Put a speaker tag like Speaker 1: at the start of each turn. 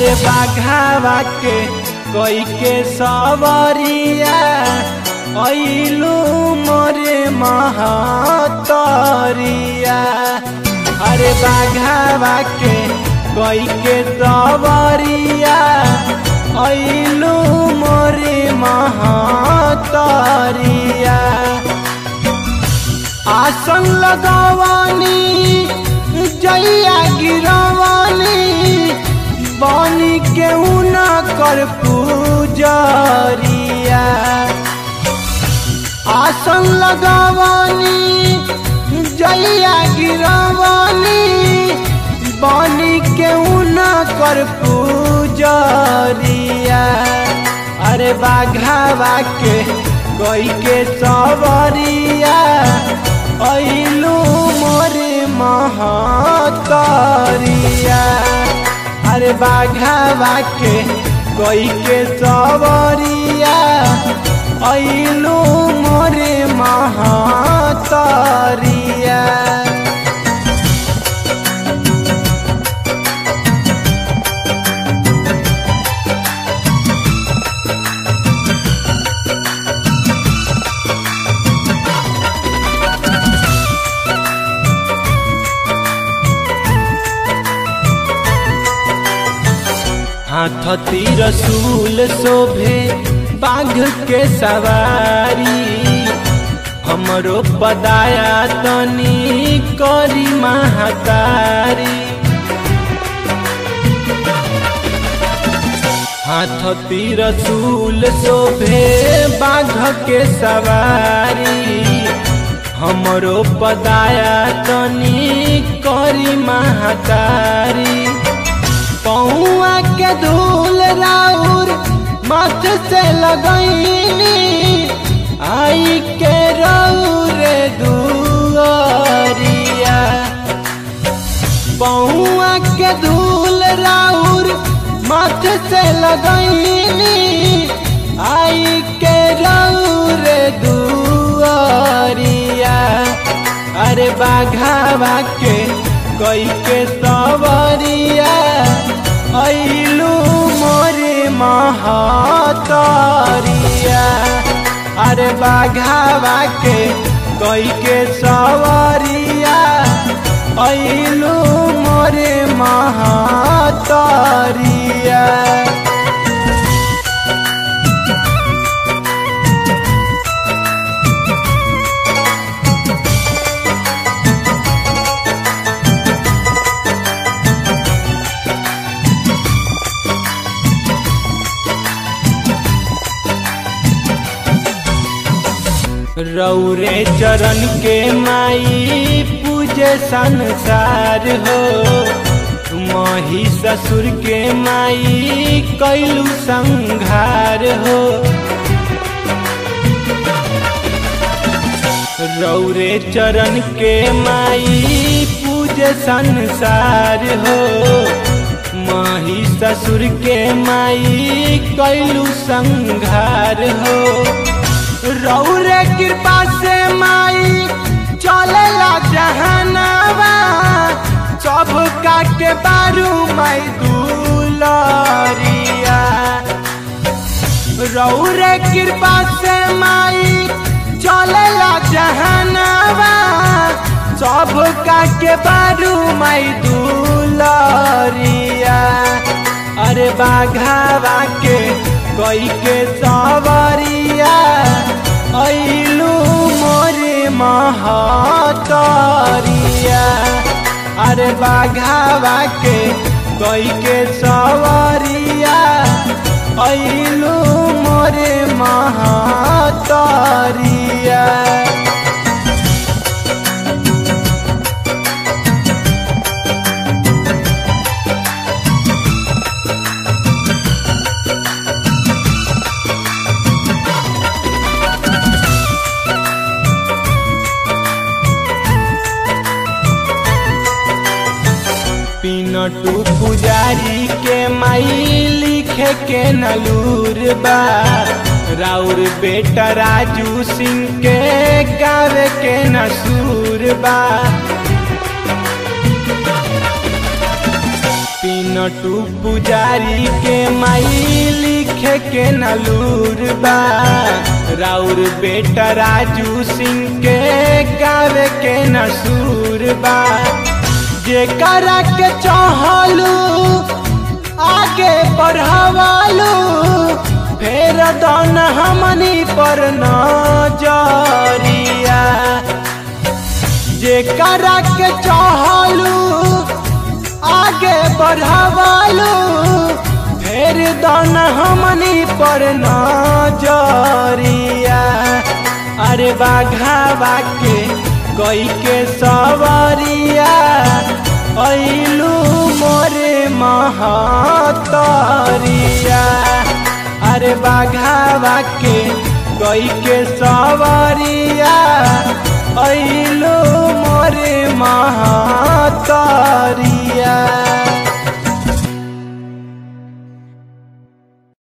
Speaker 1: अरे बाघावा के कोई के सवरिया ऐलू मोरे महतरिया अरे बाघावा के कोई के सवरिया ऐलू मोरे महतरिया आसन लगवानी जैया गिरवानी बनी केहू न कर पूजरिया आसन लगवानी जैया गिरवानी बनी केहू न कर पूजरिया अरे बाघावा के कोई के सवरिया ऐलू मोरे महतरिया अरे बाघावा के कोई के सवरिया ऐलू मोरे महतरिया हाथ तीर सूल शोभे बाघ के सवारी हमरो पदाया तनी करी महातारी हाथ तीर सूल शोभे बाघ के सवारी हमरो पदाया तनी करी महातारी पौआ के धूल राउर मथ से लगैनी आई के रौर दुआरिया पौआ के धूल राउर मथ से लगैनी आई के रौर दुआरिया अरे बाघावा के कोई के सवरिया ऐलू मोरे महतरिया अरे बाघावा के कोई के सवरिया ऐलू मोरे महतरिया रौरे चरण के माई पूजे संसार हो मही ससुर के माई कैलू संघार हो रौरे चरण के माई पूजे संसार हो माही ससुर के माई कैलू संघार हो रौरे कृपा से माई चलेला जहनावा सब का के बारू माई दुलरिया रौरे कृपा से माई चलेला जहनावा सब का के बारू माई दुलरिया अरे बाघावा के कोई के सवरिया ऐलू मोरे महतरिया अरे बाघावा के कोई के सवरिया ऐलू मोरे महतरिया नटू पुजारी के माई लिखे के नलूर बा राउर बेटा राजू सिंह के गावे के नसूर बा पिनटू पुजारी के माई लिखे के नलूर बा राउर बेटा राजू सिंह के गावे के नसूर बा जेकरा के चाहलू आगे बढ़ावालू फेर दन हमनी पर नजरिया जेकरा के चाहलू आगे बढ़ावालू फेर दन हमनी पर नजरिया अरे बाघावा के कोई के सवरिया ऐलू मोरे महतरिया अरे बाघावा के कोई के सवरिया ऐलू मोरे महा